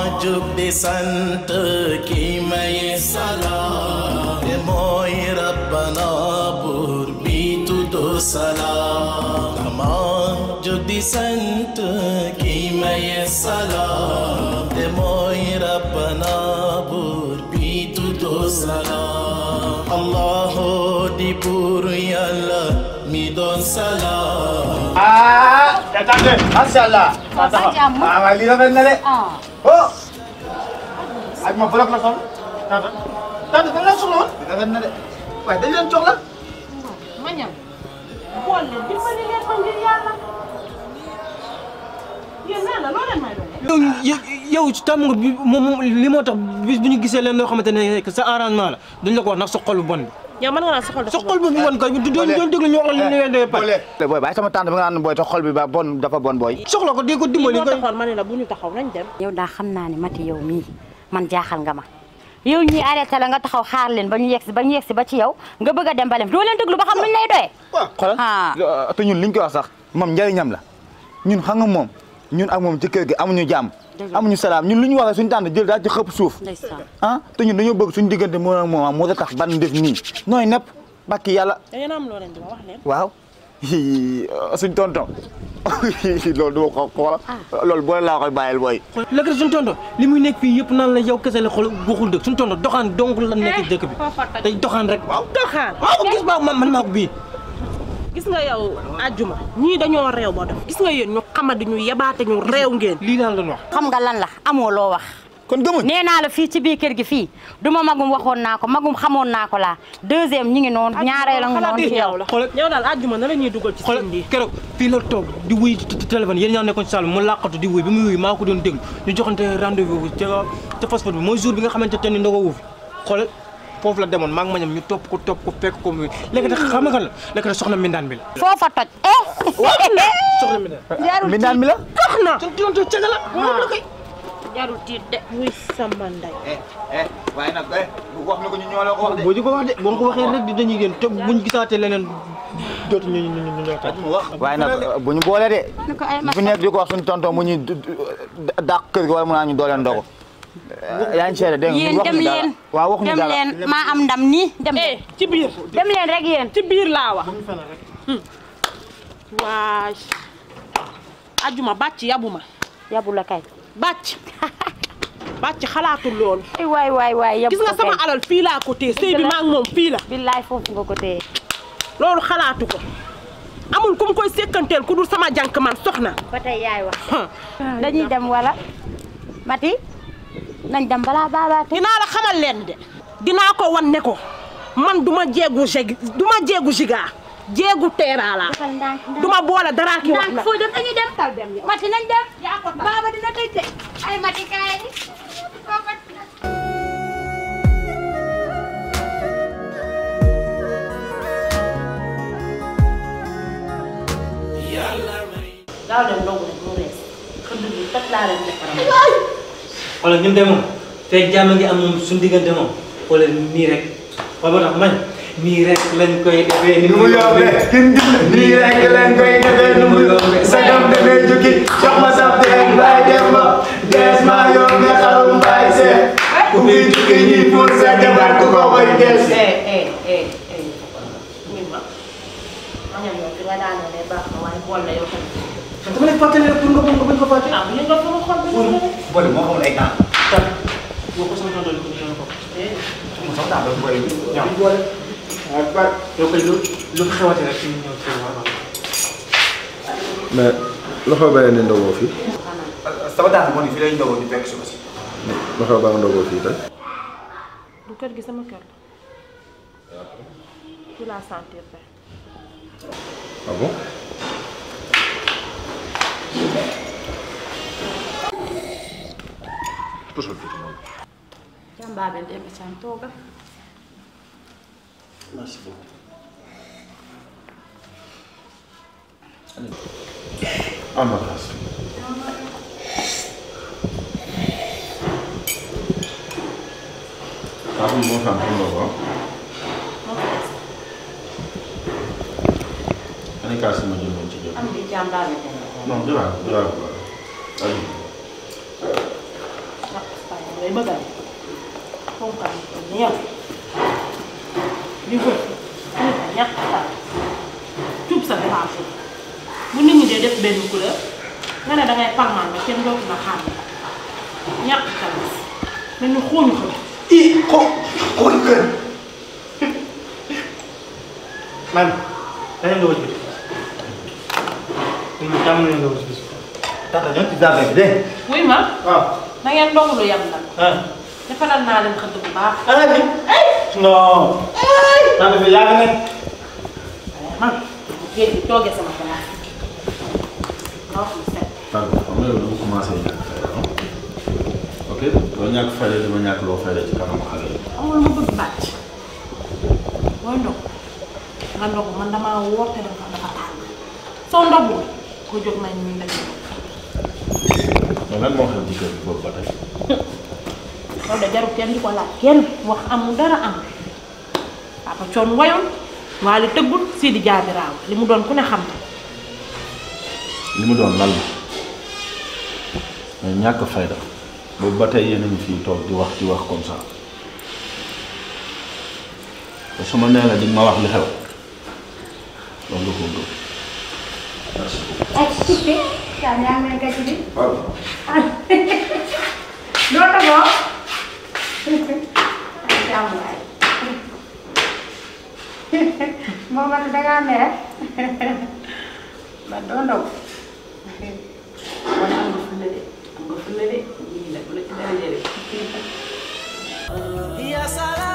jug di sant ki may salaam te mooy rabbana buur bi tuddu salaam dama jug di sant ki may salaam te mooy rabbana buur bi tuddu salaam allahu di buur yàlla mi doon salaam ah tante macha allah. sa jàmm. ah waaye lii rafet na de. ah oh. ak ma bloc la sol. tante tante dañ leen soxla woon. rafet na de waaye dañ leen soxla. ma ñam bool leen dimbali leen ma ngir yàlla yéen nee na loo leen may doon yow yow tam nga bi moom li moo tax bis bu ñu gisee leen loo xamante ne que sa arrangement la duñ la ko wax ndax sa xol bu bon bi yow mën nga naan sa xol sa xol bu bon kay du doon doon déglu ñu wax la li leen dee pare te booy bàyyi sama tante bi nga naan booy te xol bi ba bon dafa bon booy. soxla ko di ko dimbali moo kay taxoon ma ne la bu ñu taxaw nañ dem yow daa xam naa ne mati yow mii man jaaxal nga ma yow ñuy arrêté la nga taxaw xaar leen ba ñu yegsi ba ñu yegsi ba ci yow nga bëgg a dem ba leen doo leen déglu ba xam luñ lay doyee. xoolal ah te ñun liñ koy wax sax moom njëriñam la ñun xam nga moom ñun ak moom ci kër gi amuñu jàmm Dëgg. amuñu salaam ñun lu ñu waxee suñu tànn jël daal ci xëpp suuf ndeysaan ah te ñun dañoo bëgg suñu diggante moo ak moom moo tax ban def nii nooy nepp bakki yàlla da ngeen am loo leen di ma wax leen waaw suñ tonton loolu du ko xoola loolu boo laa koy bàyyil booy léegi suñu tonton li muy nekk fii yëpp naan la yow kese la xol waxul dëgg suñu tonton doxaan donc la nekk ci dëkk bi day doxaan rek waaw doxaan waaw gis ba man man maa ko bii gis nga yow àjjuma ñii dañoo réew ba def gis nga yéen ñu xamadi ñu yebaate ñu réew ngeen lii daal la wax xam nga lan la amoo loo wax. kon gëmuñ nee naa la fii ci biir kër gi fii du ma magum waxoon naa ko magum xamoon naa ko laa deuxième ñi ngi noonu ñaareel a ngi noonu ci yow. la yow daal àjjuma na la ñuy dugal ci xoolal seen bi keroog fii la toog di wuy ci ci téléphone yéen ñaa nekkoon ci salle bi mu làqatu di wuy bi muy wuy maa ko doon déglu ñu joxante rendez-vous ca ca passeport bi mooy jour bi nga xamante ne ndogo wu fi xoolal foofu la demoon maa ngi ma ñam ñu topp ko topp ko fekk ko muy léegi nag xam nga kan la léegi nag soxna Mbindaan bi la foofa toj. eh. soxna Mbindaan mi naan mi la tax na son tonton caga la moom la koy jarul tiit de muy sama ndey eh waaye nag eh wax na ko ñu ñoo la ko wax de boo di ko wax de boo ko waxee rek di dañuy génn te buñ gisaatee leneen dootu ñu ñu ñu ñoo tax waaye nag bu ñu boole de bu fi nekk di ko wax suñu tonton mu ñuy dàq kër gi wala mu naa ñu dooleen ndogu yaa ngi seede dégg nga yéen dem leen waaw waxuñu dem dara leen maa am ndam nii dem eh ci biir dem leen rek yéen. ci biir laa wax waay àjjuma bàcc yabu ma yabu la kay. bàcc bàcc xalaatul loolu ay waay waay waay yabu gis nga ko sama kay. alal fii laa ko téye sëy bi maa ngi moom fii la billaay foofu nga ko téye. loolu xalaatu ko amul ku mu koy sékkanteel ku dul sama jànk man soxna ba tey yaay wax. dañuy dem wala. Mati nañ dem balaa baabaa te. dinaa la xamal leen de dinaa ko wan ne ko man duma jeegu jeg duma jeegu jigaa jeegu teeraa laa defal ndànk ndànk. duma boole dara ki wax ndànk la foo dem dañuy dem. tal dem Mati nañ dem. baaba dina tëj de. ay Mati kaay. daaw dem ndogu rek mu rees xëdd bi toj laa leen defaram wala ñun de moom fekk jàmm ngi am moom suñu diggante moom wala nii rek wala moo tax man nii rek lañ koy defee ni mu yombe kin gis nii rek leen koy defee nu mu yombe sagam demee jukki jox ma sab teen baay dem ba dees ma yombe xarum baay see ku fi jukki ñi pour sa jabar ku ko koy des eh eh eh eh muy ma ma ñam yow fi nga daanee ne baax na waaye bool la yow tamit dama lay fàttali rek pour nga nga bañ ko fàtte ah bu yëngal sama xol bi moom la de boole moo xamul ay temps tak boo ko sama tonton ko sama ko mu sax temps dafa boole ñoom boole yow koy lu lu xewate rek ñu ñëw ci waaw mais loxo bàyyi ne ndogoo fii sama temps moo ni fi lay ndogoo di fekk suba si loxo baa ndogoo fii tey du kër gi sama kër la fi laa sentir fe ah bon pusal tuuti moom jàmbaabe Demba Thiam toogal. merci beaucoup am na xaas ah oui moo xam xam nga ko ani kaas yi ma jëndoon ci jóg am di jàmbaabe Demba Thiam. non jëlaat jëlaat ko allez nga ngay bëgg a fonkal ni yow di ko ñàkk sa cuub sa dépense bu nit ñi dee def benn couleur nga ne dangay palmaan ba kenn dootu la xam ñàkk sa mel ni xóoñu ko i ko xool kër man dañu nga wëcc bis ñu jàmm nañu nga wëcc bis tata ñoo ci jardin bi dégg wuy ma waaw na ngeen ndogu lu yem nag ah defaral naa leen xëdd bu baax ana bi non tante bi yàgg nañ waaye man géej gi toogee sama place nga wax lu set tàgg xam nga yow dama commencé ñàkk fayda ah ok doo ñàkk fayda dama ñàkk loo fayda ci kanamu xale yi amul ma bëgg bàcc booy ndog nga ndog man damaa woote dafa dafa tàng soo ndogul ko jóg nañ ñu daje mais lan moo xam ci kër gi boobu ba tey loolu de jarul kenn di ko laaj kenn wax amul dara am papa coon wayoon waali tëggul sii di jaabi raaw li mu doon ku ne xam ne li mu doon lan la mais ñàkk fayda boobu ba tey yéen a ngi fii toog di wax di wax comme ça te su ma nee la di ma wax li xew loolu nga ko gëm merci beaucoup. ay suppe yaa yaa ngi gàcce bi waaw. doo togoo ay jàmm waay moom man dangaa mere ba doo ndog wala am nga fulla de am nga fulla de ñii la bu la ci dara jëlee Ya salam